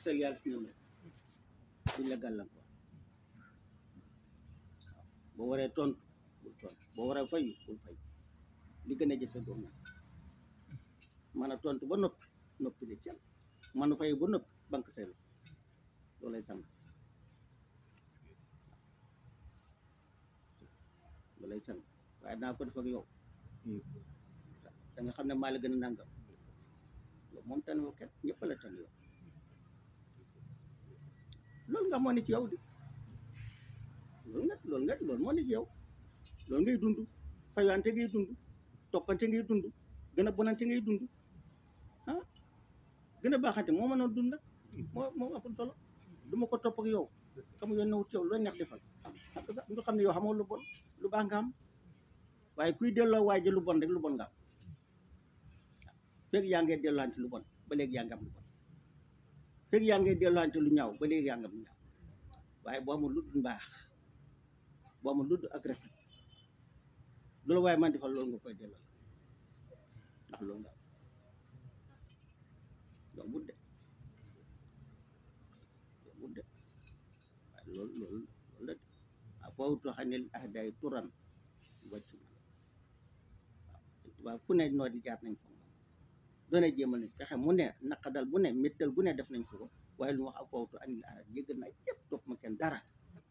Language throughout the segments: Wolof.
gisal yàlla si ñoom rek duñ la gàllankoor waaw boo waree tontu bul tontu boo waree fayu bul fayu li gën a jëfe doom nag mën a tontu ba noppi noppi ne cel mën a fayu ba noppi banque say loxo loolay sang loolay sang waaye naa ko def ak yow da nga xam ne maa la gën a nangam yow moom tan yow kenn ñëpp la tan yow loolu nga moo ne ci yow di loolu nga loolu nga loolu moo ne ci yow loolu ngay dund fayante ngay dund toppante ngay dund gën a bonante ngay dund ah gën a baaxante moo mën a dund nag moo moo ëpp solo du ma ko topp ak yow xam yoon na wut yow loo neex defal nga xam ne yow xamoo lu bon lu baax nga am waaye kuy delloo waay ji lu bon rek lu bon nga am fekk yaa ngee delluwante lu bon ba léegi yaa ngi am lu bon fekk yaa ngee delluwante lu ñaaw ba léegi yaa ngi am lu ñaaw waaye boo amul lu dul mbaax boo amul lu dul ak rafet loolu waaye man defal loolu nga koy delloo ndax loolu nga am yombut de yombut de waaye loolu loolu loolu la de a fawtu xanil ahday turan wàcc man waaw tubaab fu ne noo di jaar nañ fa moom doone jéemal ne pexe mu ne naqadal bu ne méttal bu ne def nañ ko ko waaye lu mu wax a fawtu anil ahday jéggal naa yëpp topp ma kenn dara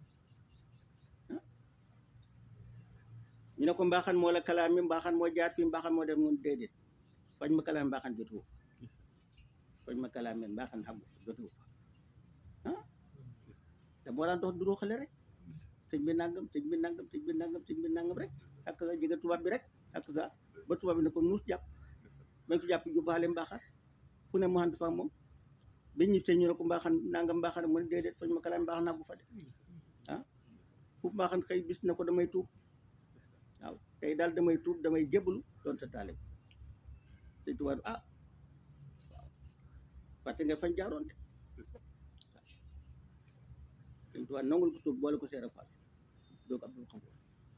ñu ne ko mbaaxan moo la kalaam mi mbaaxan moo jaar fii mbaaxan moo def mun déedéet fañ ma kalaam mbaaxan jotuwu fa fañ ma kalaam men mbaaxan xamu jotuwu fa ah te moo daan dox duru xale rek sëñ bi nangam sëñ bi nangam sëñ bi nangam sëñ bi nangam rek ak sa jege tubaab bi rek ak sa ba tubaab bi ne ko nuus jàpp bañ ko jàpp jubbaale mbaaxan fu ne mu ànd fa moom bi ñu te ñu ne ko mbaaxan nangam mbaaxan mu ne déedéet fañ ma kalaam mbaaxan nagu fa de ah fu mbaaxan xëy bis na ko damay tuub waaw tey daal damay tuub damay jébbalu doon sa taale te tubaab ah waaw fàtte nga fañ jaaroon de te tubaab nangul ko tuub boole ko seera faal doog abdul xafoor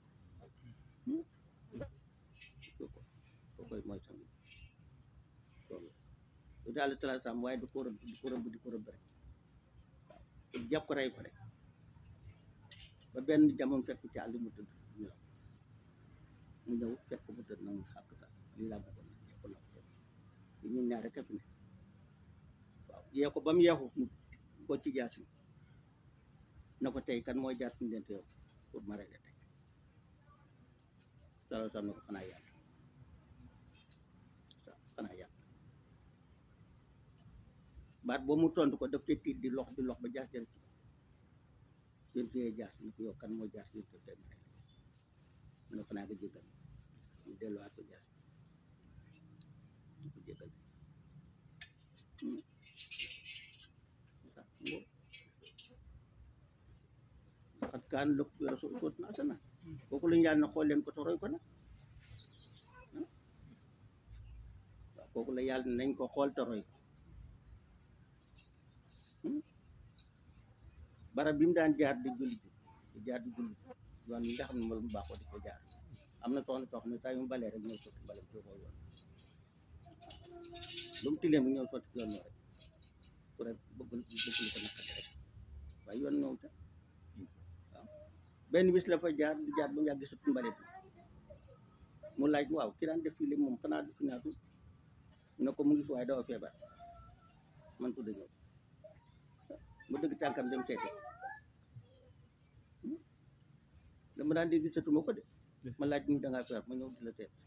ko ko koy mooy sang loolu lu daal talaataam waaye du ko rëbb du ko rëbb di ko rëbb rek waaw jàpp ko rey ko rek ba benn jamono fekk ci àll mu tëdd nelaw mu ñëw fekk ko mu tëdd na mu xàq daal lii laa bëggoon nag fekk na ko li ñun ñaar rek a fi ne waaw yee ko ba mu yeexu mu ko ci jaasi na ko tey kan mooy jaar suñu dente yow pour ma rey la tey salo sam na ko xanaa yàlla waaw xanaa yàlla baat boo mu tontu ko daf te tiit di lox di lox ba jaas jër ci jën téye jaas ni ko yow kan mooy jaas jën tey ma rey la mu ne ko naa ko jéggal mu delluwaat ko jaas ñu ko jéggal xat kaan lëkk bi rasul soot na asana kooku la ñaan na xool leen ko toroy ko nag waaw kooku la yàlla nañ ko xool toroy ko barab bi mu daan jaar di julli ji di jaar di julli yoon yi nga xam ne moom mu baaxoo di ko jaar am na soxna soo xam ne saa yu mu balee rek ñëw sotti bale bi ko yoon lu mu tilee mu ñëw sotti yoon rek pour rek bëgg bëgg lu ko naqari rek waaye yoon ñëw ta waaw benn bis la fa jaar di jaar ba mu yàgg sotti mbalit mu laaj waaw ki daan def fii léegi moom xanaa du fi naatu mu ne ko mu ngi fi waaye dafa feebar man ko ñëw mu dëgg tànkam dem seeti dama daan dégg gisatuma ko de ma laaj ni dangaa feebar ma ñëw di la seet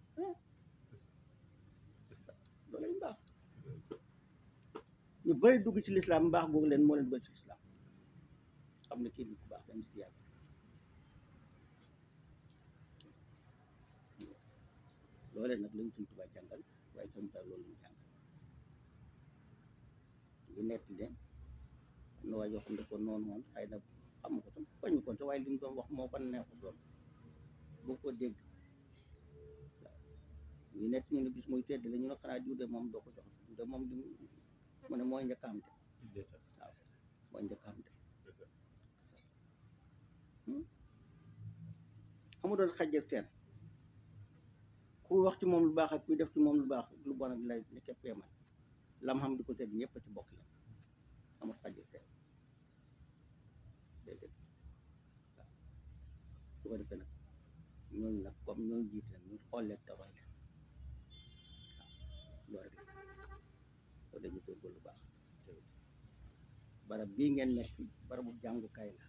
loolu ay mbaax ñu bëri dugg ci lislaam mbaax googu leen moo leen bëri ci lislaam xam ne kii bi ku baax dañ ci yàlla loolee nag lañ suñ tubaab jàngal waaye suñ tubaab loolu lañ jàngal ñu nett ne am na waa yoo xam ne ko noonu woon xëy na xam ko tam bañu ko te waaye li ñu doon wax moo ko neexu doon boo ko dégg waaw ñu nett ñu ne bis muy tedd la ñu ne xanaa diw de moom doo ko jox diw de moom li mu ne mooy njëkk a am de waaw mooy njëkk a am de xamu doon xajjeg seen ku wax ci moom lu baax ak kuy def ci moom lu baax lu bon ak lay ne képpee man lam xam di ko tedd ñëpp ci bokk yam amul xajul seen déedéet waaw su ko defee nag ñooñu nag comme ñooñu jiite nag ñu xool leen te roy leen waaw loolu rek la soo dañu góorgóorlu lu baax barab bii ngeen nekk barabu jàngukaay la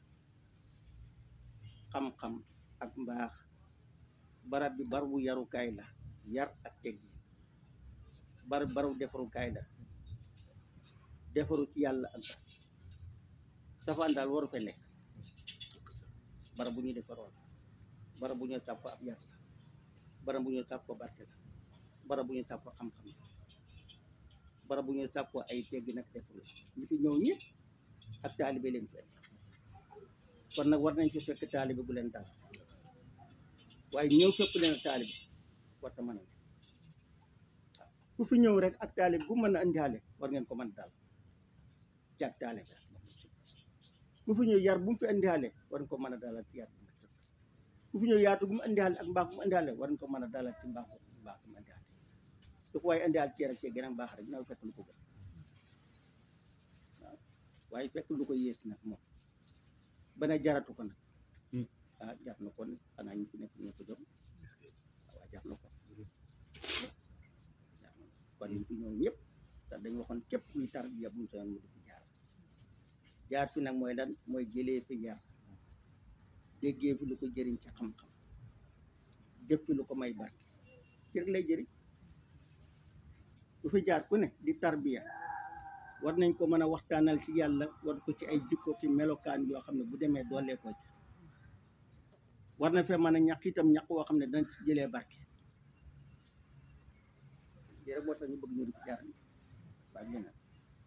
xam-xam ak mbaax barab bi barabu yarukaay la yar ak teggi barab barabu defarukaay la defaru ci yàlla ak barab safaan daal waru fe nekk barab bu ñuy defaroo la barab bu ñuy sàkko ab yar la barab bu ñuy sàkko barke la barab bu ñuy sàkko xam-xam la barab bu ñuy sàkko ay teggi nag defaru la ñu fi ñëw ñëpp ak taalibe leen fekk kon nag war nañ fi fekk taalibe bu leen dal waaye ñëw fekk leen ak taalibe warta mën a ne waaw ku fi ñëw rek ak taalibe bu mën a andihaale war ngeen ko mën a dal ci ak taalibe ku fi ñëw yar bu mu fi andihaale war nga ko mën a dalal ci yar bu mu sëkk ku fi ñëw yaatu bu mu andihaale ak mbaax bu mu andihaale war nga ko mën a dalal ci mbaax bu mbaax bu mu andihaale su ko waaye andihaal ci rek ci gën a baax rek dina fekk lu ko gën waaw waaye fekk lu ko yées nag moom ba ne jaratu ko nag ah jar na ko ne xanaa ñu fi nekk ñoo ko jom waaw jar na ko jar na ko kon ñu fi ñëw ñëpp te dañ waxoon képp kuy tarbiya bu mu soyoon mu di fi jaar jaar fi nag mooy lan mooy jëlee fi yar déggee fi lu ko jëriñ ci xam-xam def fi lu ko may barke ci rek lay jëriñ ku fi jaar ku ne di tarbiya war nañ ko mën a waxtaanal ci yàlla war ko ci ay jikko ki melokaan yoo xam ne bu demee doolee ko ci war na fee mën a ñàkk itam ñàkk woo xam ne dana ci jëlee barke lii rek moo tax ñu bëgg ñu di fi jaar waaye leneen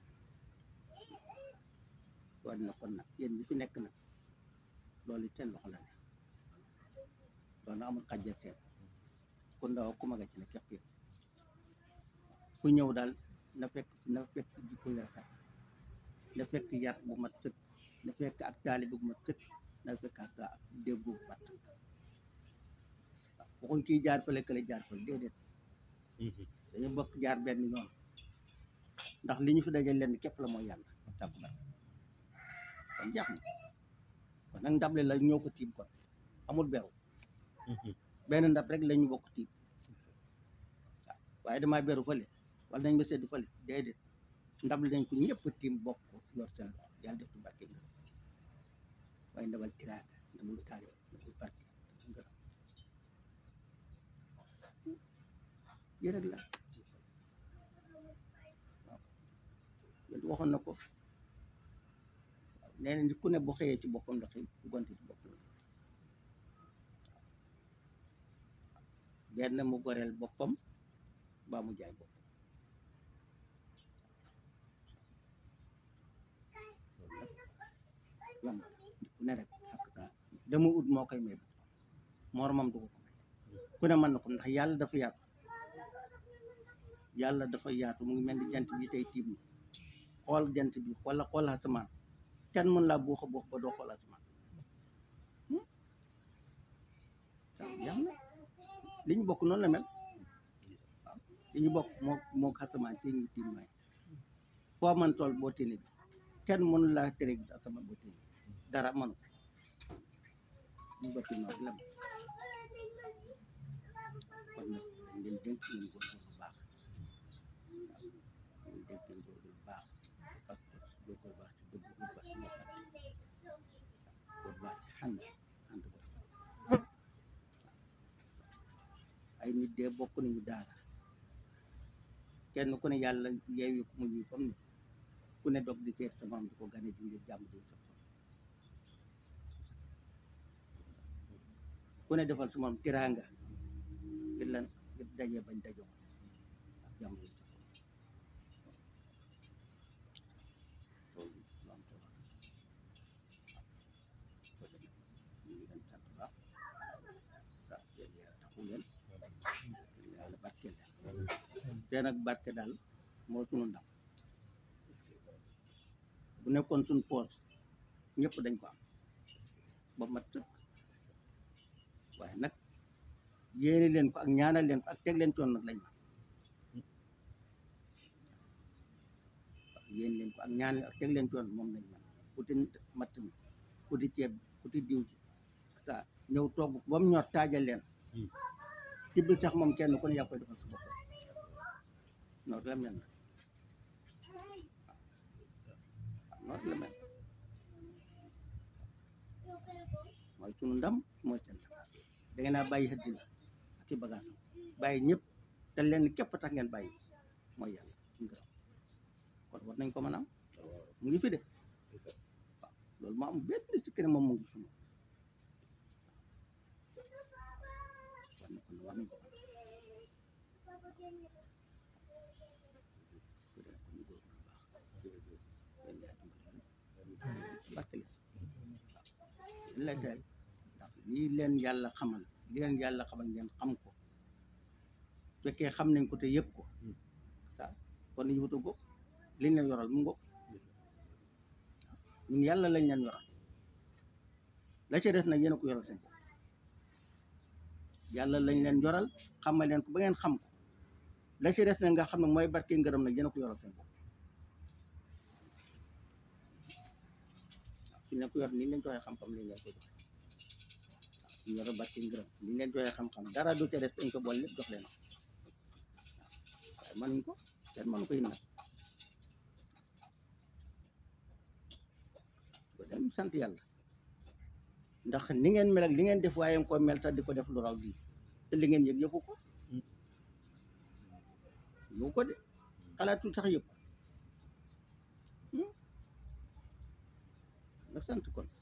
war na kon nag yéen ñi fi nekk nag loolu seen loxo la ne loolu amul xajja seen ku ndaw ku mag a ci ne képp yëpp ku ñëw daal na fekk na fekk jikko yu rafet na fekk yar bu mat sëkk na fekk ak taalibe bu mat sëkk na fekk ak ak déggu bu mat sëkk waaw waxuñ kii jaar fële kële jaar fële déedéet dañu bokk jaar benn yoon ndax li ñu fi dajal leen képp la mooy yàlla ak tàkku barke kon jeex na kon nag ndable la ñoo ko tiim kon amul beru benn ndab rek la ñu bokk tiim waaw waaye damaa beru fële wala nañ ma sedd fële déedéet ndab li nañ ko ñëpp tiim bokk yor seen loxo yàlla def ci barke ngërëm waaye ndabal tiraanga ndabul taalibe ndabul barke ngërëm yi rek la waaw yéen waxoon na ko waaw nee na nit ku ne bu xëyee ci boppam la xëy bu gonte ci boppam la benn mu goreel boppam baa mu jaay boppam yomb ku ne rek ak taa dama ut moo koy may boppam moromam du ko ko may ku ne mën na ko ndax yàlla dafa yaatu yàlla dafa yaatu mu ngi mel ni jant bi tey tiim na xool jant bi wala xool asamaan kenn mën laa buux a buux ba doo xool asamaan waaw jeex na li ñu bokk noonu la mel waaw li ñu bokk moo moo asamaan ci ñu tiim may foo man tool boo téene gis kenn mënu laa tere gis asamaan boo téene dara mënu ko ñu bokk noonu la mel kon nag dañ leen dénk ngeen góorgóorlu bu baax waaw ñu dénk ngeen góorgóorlu bu baax parce que góorgóorlu baax ci dëgg góorgóorlu baax ci ñokkante góorgóorlu baax ci xànd xànd bu rafet ay nit dee bokk nañu daara kenn ku ne yàlla yeewi ku mu ñuy comme ne ku ne dog di teer sa morom di ko gane di ngir jàmm di sa ku ne defal sa morom tiraanga ngir lan ngir dajee bañ dajoo ak jàmm yi sa loolu lu am solo waaw ñu ngi leen sant baax waaw yéen yaa taxu leen yàlla barke leen te nag barke daal moo sunu ndam bu nekkoon suñ poos ñëpp dañ ko am ba mat sëkk waaye nag yéene leen ko ak ñaanal leen ko ak teg leen coon nag lañ ma yéen leen ko ak ñaan ak teg leen ci yoon moom lañ man uti matt mi uti ceeb uti diw ci ta ñëw togg ba mu ñor taajal leen tibb sax moom kenn ku ne yaa koy defal sa bopp noonu la mel na waaw noonu la mel mooy sunu ndam mooy seen ndam da ngeen a bàyyi xëddi la ak i bagage bàyyi ñëpp te leen képp tax ngeen bàyyi mooy yàlla suñu gërëm kon war nañ ko mën a am mu ngi fi de waaw loolu moo am benn si keneen moom mu ngi fi moom war na kon war nañ ko mën ko dee kon ñu góorgóorlu baax yéen yaa dimbali leen barke leen waaw yéen lay tey ndax lii leen yàlla xamal li leen yàlla xamal ngeen xam ko fekkee xam nañ ko te yëg ko waaw kon nañu wuta góob liñ leen yoral mu ngoog ñun yàlla lañ leen yoral la ca des nag yéen a ko yoral seen bopp yàlla lañ leen yoral xamal leen ko ba ngeen xam ko la ca des nag nga xam ne mooy barke ngërëm nag yéen a ko yoral seen bopp waaw suñ leen ko yor ni leen joxee xam-xam liñ leen ko joxe waaw suñ yoral barke ngërëm liñ leen joxee xam-xam dara du ca des dañ ko boole lépp jox leen waaw waaye mënuñ ko kenn mënu ko it nag ko dem sant yàlla ndax ni ngeen mel ak li ngeen def waaye nga ko mel tax di ko def lu raw lii te li ngeen yëg yëgu ko yëgu ko de xalaatul sax yëg ko nga sant kon